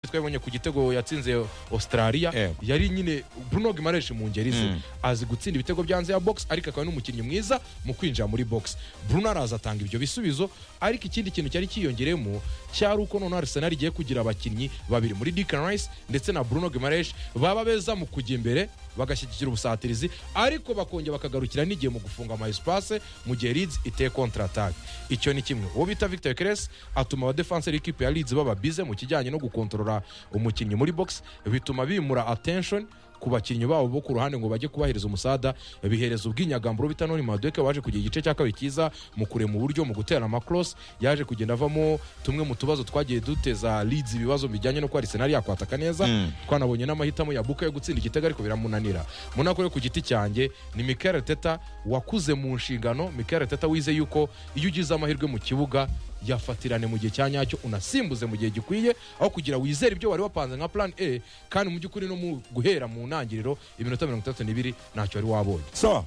twabonye ku gitego yatsinze australia Yego. yari nyine bruno gimaresh mu ngeri ze Mm. azi gutsinda ibitego byanze ya box ariko akaba n'umukinnyi mwiza mu kwinjira muri box bruno araza atanga ibyo bisubizo ariko ikindi kintu cyari cyiyongereyemo cyari uko noneho arsenal igiye kugira abakinnyi babiri muri Declan Rice ndetse na bruno gimaresh baba beza mu kujya imbere bagashyigikira ubusatirizi ariko bakongera bakagarukira n'igihe mu gufunga ama espace mu gihe Leeds iteye contrattack icyo ni kimwe uwo bita Victor Keres atuma abadefenseri y'ikipe ya Leeds baba bize mu kijyanye no gukontorora umukinnyi muri box bituma bimura attention ku bakinnyi babo bo ku ruhande ngo bajye kubahiriza umusada bihereza ubwinyagamburo bita noni madeke waje kugira igice cya kabiri cyiza mu kurema uburyo mu gutera amakoros yaje kugenda avamo tumwe mu tubazo twagiye duteza Leeds ibibazo bijyanye no kuba Arsenal yakwataka neza Mm. twanabonye n'amahitamo ya buka yo gutsinda igitego ariko biramunanira munako yo ku giti cyanjye ni Mikel Teta wakuze mu nshingano Mikel Teta wize yuko iyo ugize amahirwe mu kibuga yafatirane mu gihe cya nyacyo unasimbuze mu gihe gikwiye aho kugira wizere ibyo wari wapanze nka plan A kandi mu by'ukuri no mu guhera mu ntangiriro iminota mirongo itatu n'ibiri ntacyo wari wabonye so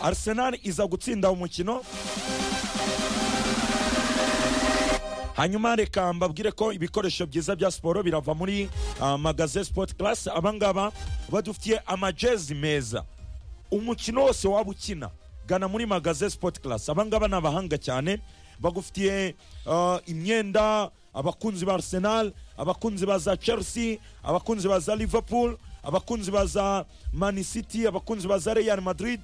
arsenal iza gutsinda umukino hanyuma reka mbabwire ko ibikoresho byiza bya siporo birava muri ah, magaze sport class abangaba badufitiye amajezi meza umukino wose waba ukina gana muri magaze sport class abangaba ni abahanga cyane bagufitiye ah, imyenda abakunzi ba arsenal abakunzi ba za chelsea abakunzi ba za liverpool abakunzi ba za man city abakunzi ba za real madrid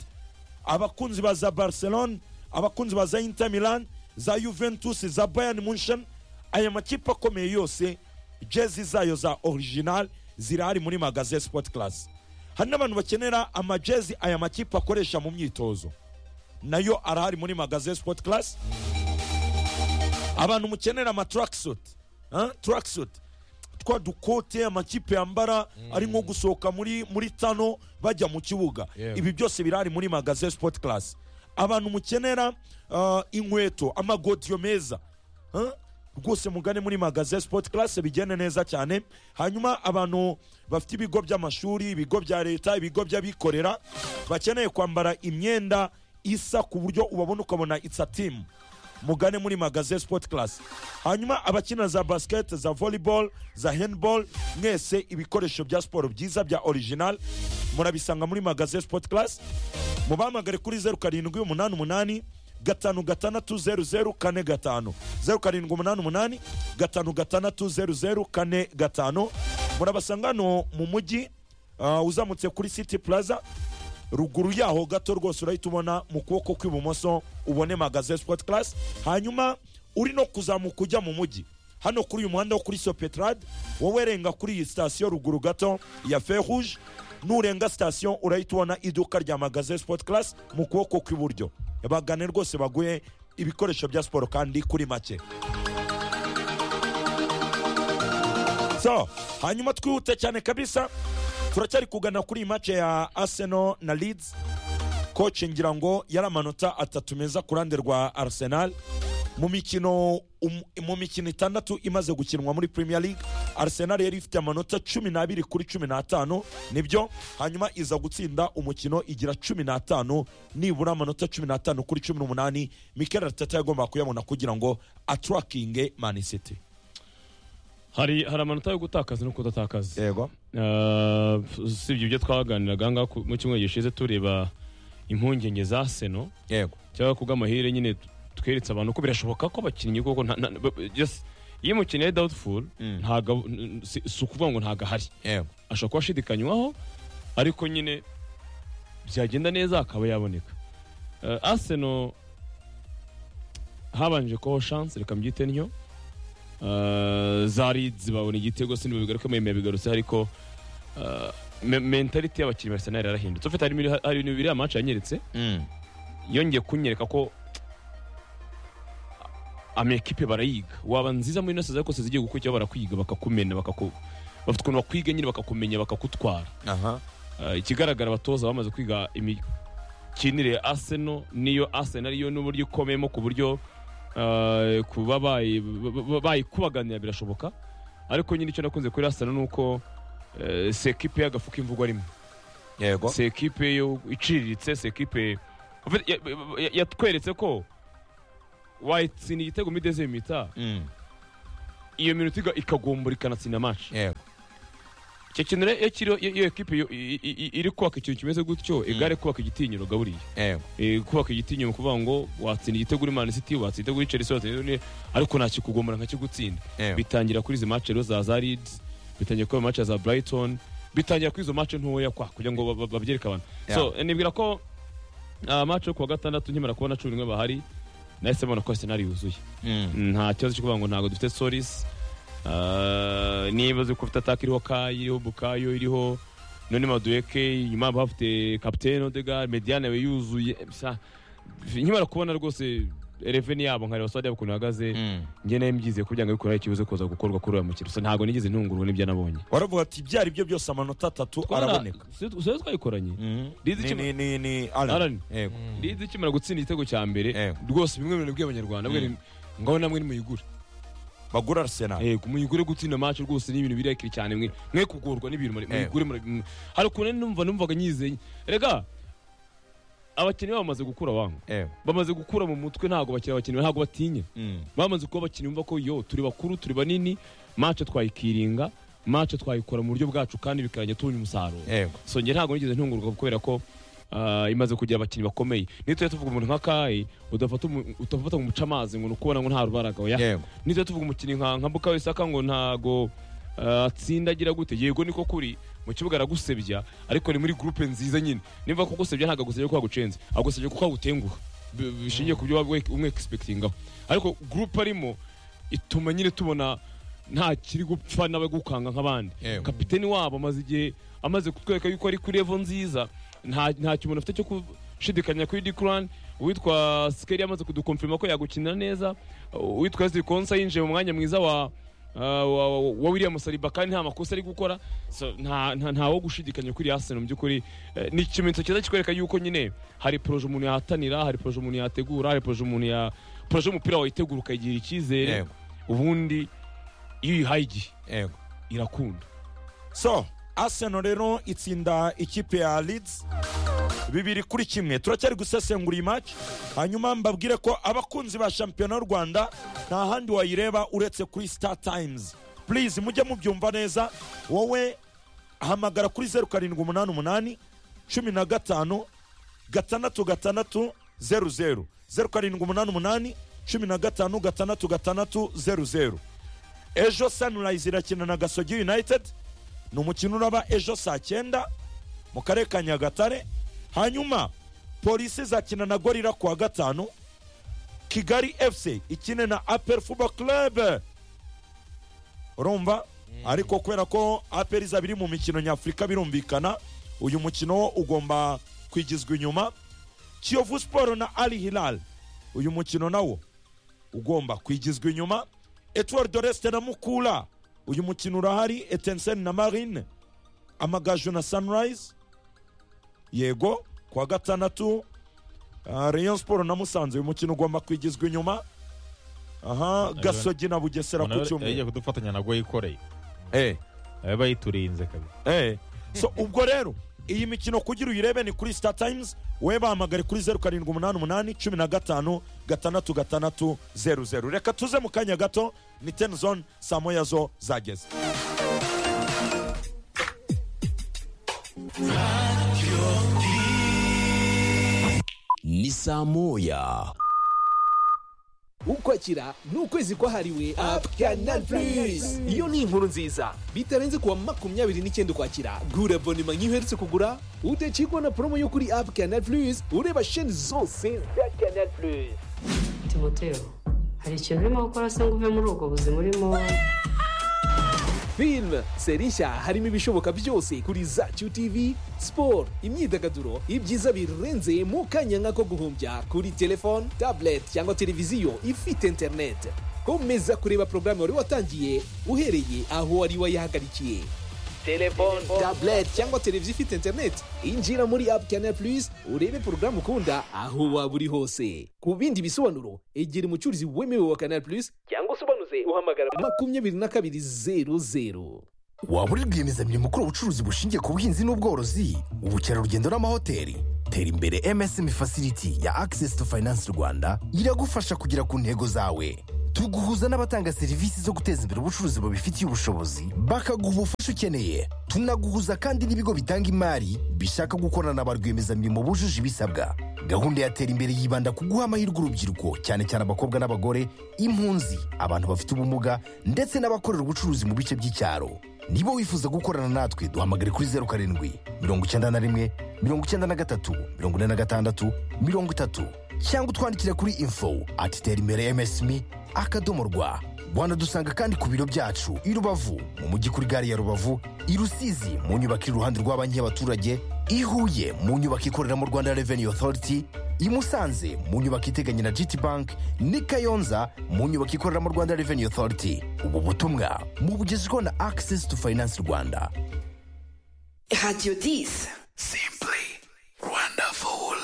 abakunzi ba za barcelone abakunzi ba za inter milan za juventus za bayern munchen aya makipe akomeye yose jezi zayo za original zirahari muri magaze sport class hari n'abantu bakenera amajezi aya makipe akoresha mu myitozo nayo arahari muri magaze sport class abantu mukenera ama tracksuit Huh? tracksuit twa dukote amakipe yambara ari nko gusohoka muri muri tano bajya mu kibuga Yeah. ibi byose birahari muri magaze sport class abantu mukenera ah, inkweto amagodiyo meza Huh? rwose mugane muri magaze sport class bigende neza cyane hanyuma abantu bafite ibigo by'amashuri ibigo bya leta ibigo by'abikorera bakeneye kwambara imyenda isa ku buryo ubabona ukabona it's a team mugane muri magaze sport class hanyuma abakina za basket za volleyball za handball mwese ibikoresho bya siporo byiza bya original murabisanga muri magaze sport class mubahamagare kuri zeru karindwi umunani umunani gatanu gatandatu zeru zeru kane gatanu zeru karindwi umunani umunani gatanu gatandatu zeru zeru kane gatanu murabasanga hano mu mujyi ah, uzamutse kuri city plaza ruguru yaho gato rwose urahita ubona mu kuboko kw'ibumoso ubone magaze sport class hanyuma uri no kuzamuka ujya mu mujyi hano kuri uyu muhanda wo kuri sopetrade wowe renga kuri iyi sitasiyo ruguru gato ya feruje nurenga sitasiyo urahita ubona iduka rya magaze sport class mu kuboko kw'iburyo bagane rwose baguhe ibikoresho bya siporo kandi kuri make so hanyuma twihute cyane kabisa turacyari kugana kuri iyi mace ya arsenal na leeds koci ngira ngo yari amanota atatu meza ku ruhande rwa arsenal mu mikino um- mu mikino itandatu imaze gukinwa muri premier league arsenal yari ifite amanota cumi n'abiri kuri cumi n'atanu nibyo hanyuma iza gutsinda umukino igira cumi n'atanu nibura amanota cumi n'atanu kuri cumi n'umunani mikel arteta yagombaga kuyabona kugira ngo aturakinge man city hari hari amanota yo gutakaza no kudatakaza yego Ah, usibye ibyo twaganiraga ahangaha ku- mu cyumweru gishize tureba impungenge za seno yego cyangwa kubw'amahire nyine t- tweretse abantu ko birashoboka ko abakinnyi kuko nta- nta- ba- ba- just- iyo umukinnyi ari doubtful Mm. ntago n- n- si si ukuvuga ngo ntago ahari yego ashobora kuba ashidikanywaho ariko nyine byagenda neza akaba yaboneka Eh, arsenal habanje kubaho chance reka mbyite ntyo Eh, za leeds babona igitego sinibwo bigaruka mwe bigarutse ariko eh, me- mentality y'abakinnyi ba arsenal yarahindutse ufite hari ibintu- hari ibintu bibiri amacu yanyeretse yongeye kunyereka ko amakipe barayiga waba nziza muri nasi zose zigiye gukurikiyeho barakwiga bakakumena bakaku bafite ukuntu bakwiga nyine bakakumenya bakagutwara aha Eh, ikigaragara abatoza bamaze kwiga imikinire ya arsenal niyo arsenal yo n'uburyo ikomeyemo ku buryo eh, kuba bayi- ba- ba- bayikubaganira birashoboka ariko nyine icyo nakunze kuri arsenal ni uko eh, si ekipe y'agafuka imvugo arimo yego si ekipe yo iciriritse si ekipe en fait, ya- ya- yatweretse ko wayitsinda igitego mideze mita Mm. iyo minota iga- ikagombora ikanatsinda match yego icyo kintu rero iyo kiriho iyo iyo ekipe iyo- i- i- i- iri kubaka ikintu kimeze gutyo igare kubaka igitinyiro gaburiye yego Eh, kubaka igitinyiro ni ukuvuga ngo watsinda igitego uri mani city watsinda igitego uri chelsea watsinda igitego uri- ariko nta kikugombora nka kigutsinda Yego. bitangira kuri izi match rero za za leeds bitangira kuri match za brighton bitangira kuri izo match ntoya kwa kugira ngo ba- ba- babyereke abantu so nibwira ko ah, match yo kuwa gatandatu nkimara kubona cumi n'imwe bahari nahise mbona ko arsenal yuzuye Mm. nta kibazo cyo kuvuga ngo ntabwo dufite soris Ah, niba uzi ko ufite ataka iriho kayi iriho bukayo iriho none madueke inyuma haba hafite kapitene odegar mediane we yuzuye Sa- nkimara kubona rwose reveni yabo nkareba sitade yabo ukuntu ihagaze Mm. njye nayo mbyizeye ko byanga bikuraho ikibazo kuza gukorwa kuri uyu mukino gusa ntabwo nigeze ntunguruwe n'ibyo nabonye baravuga ati ibyo ari byo byose amanota atatu araboneka sore twayikoranye Mm. Lizi Ni- kino- ni- ni- ni Alan. Alan, yego lizi ikimara gutsinda igitego cya mbere Yego. rwose bimwe bintu by'abanyarwanda mwe ni- ngaho namwe nimuyigure bagura arsenal yego muyigure gutsinda match rwose ni ibintu birekire cyane mwe mwe kugorwa n'ibintu muri- Yego. muyigure muri- mu- hari ukuntu numva numvaga nyizeye rega abakinnyi babo bamaze gukura wangu yego bamaze gukura mu mutwe ntabwo bakina abakinnyi ntabwo batinya Mm. bamaze kuba abakinnyi bumva ko yo turi bakuru turi banini match twayikiringa match twayikora mu buryo bwacu kandi bikarangira tubonye umusaruro yego so njye ntabwo nigeze ntungurwa kubera ko ah, imaze kugira abakinnyi bakomeye niyo tujya tuvuga umuntu nka kayi udafata umu- utafata ngo umucamazi ngo ni ukubona ngo nta rubaragabo oya yego nizo tuvuga umukinnyi nka nka Bukayo Saka ngo ntago ah, atsinda agira gute yego niko kuri mu kibuga aragusebya ariko ni muri groupe nziza nyine nimba kugusebya ntabwo agusebye kuko agucenze agusebye kuko agutenguha B- bishingiye ku byo waba we- umwe expectingaho ariko groupe arimo ituma nyine tubona nta kiri gupfa n'abagukanga nk'abandi Yego. kapiteni wabo amaze igihe amaze kutwereka yuko ari kuri level nziza nta nta kimuntu afite cyo gushidikanya kuri Declan uwitwa Skeri amaze kudukonfirma ko yagukinira neza uwitwa Ezri Konsa yinjiye mu mwanya mwiza wa ah, wa, wa, wa William Saliba kandi nta makosa ari gukora so, nta nta ntawo gushidikanya kuri Arsenal mu by'ukuri eh, ni ikimenyetso cyiza kikwereka yuko nyine hari proje umuntu yahatanira hari proje umuntu yategura hari proje umuntu ya proje y'umupira wayitegura ukayigira icyizere Yego. ubundi iyo uyihaye igihe yego irakunda so arsenal rero itsinda ikipe ya leeds bibiri kuri kimwe turacyari gusesengura iyi match hanyuma mbabwire ko abakunzi ba shampiyona y'u rwanda nta handi wayireba uretse kuri star times please mujye mubyumva neza wowe hamagara kuri zeru karindwi umunani umunani cumi na gatanu gatandatu gatandatu zeru zeru zeru karindwi umunani umunani cumi na gatanu gatandatu gatandatu zeru zeru ejo sunrise irakina na gasogi united ni umukino uraba ejo saa cyenda mu karere ka nyagatare hanyuma polisi izakina na gorira ku wa gatanu kigali fc ikine na apel fubo club urumva ariko kubera ko apel iza biri mu mikino nyafurika birumvikana uyu mukino wo ugomba kwigizwa inyuma kiyovu siporo na ali hilal uyu mukino nawo ugomba kwigizwa inyuma etuwari doreste na mukura uyu mukino urahari etenseni na marine amagaju na sunrise yego ku wa gatandatu ah, rayon siporo na musanze uyu mukino ugomba kwigizwa inyuma aha gasogi na bugesera ku Umuntu yagiye cyumweru kudufatanya na yikoreye eh abe bayiturinze kabisa Eh. so ubwo rero iyi mikino kugira uyirebe ni kuri star times wowe bahamagare kuri zeru karindwi umunani umunani cumi na gatanu gatandatu gatandatu zeru zeru reka tuze mu kanya gato ni teni zone saa moya zo zageze ni saa moya ukwakira ni ukwezi kwahariwe apu kanal purizi iyo ni inkuru nziza bitarenze kuwa makumyabiri n'icyenda ukwakira gura bonima nk'iherutse kugura udacikwa na promo yo kuri apu kanal purizi ureba sheni zose za kanal purizi timoteo hari ikintu urimo gukora se ngo uve muri ubwo buzima urimo filime seri nshya harimo ibishoboka byose kuri zacu tv siporo imyidagaduro ibyiza birenze mu kanya nk'ako guhumbya kuri telefone tablet cyangwa televiziyo ifite interineti komeza kureba porogaramu wari watangiye uhereye aho wari wayihagarikiye telefone tablet cyangwa televiziyo ifite interineti injira muri apu kanal purizi urebe porogaramu ukunda aho waba uri hose ku bindi bisobanuro egera umucuruzi wemewe wa kanal purizi cyangwa usobanuze uhamagara makumyabiri na kabiri zeru zeru waba uri rwiyemezamirimo ukora ubucuruzi bushingiye ku buhinzi n'ubworozi ubukerarugendo n'amahoteli tera imbere msm facility ya access to finance rwanda iragufasha kugera ku ntego zawe turi guhuza n'abatanga serivisi zo guteza imbere ubucuruzi bubifitiye ubushobozi bakaguha ubufasha ukeneye tunaguhuza kandi n'ibigo bitanga imari bishaka gukorana na ba rwiyemezamirimo bujuje ibisabwa gahunda ya tera imbere yibanda ku guha amahirwe urubyiruko cyane cyane abakobwa n'abagore impunzi abantu bafite ubumuga ndetse n'abakorera ubucuruzi mu bice by'icyaro niba wifuza gukorana natwe duhamagare kuri zeru karindwi mirongo icyenda na rimwe mirongo icyenda na gatatu mirongo ine na gatandatu mirongo itatu cyangwa utwandikire kuri info ati tera imbere msmi akadomo rwa wanadusanga kandi ku biro byacu i rubavu mu mujyi kuri gare ya rubavu i rusizi mu nyubako iri iruhande rwa banki y'abaturage i huye mu nyubako ikoreramo rwanda revenue authority i musanze mu nyubako iteganye na gt bank n'i kayonza mu nyubako ikoreramo rwanda revenue authority ubu butumwa mubugezweho na access to finance rwanda Radio 10. Simple.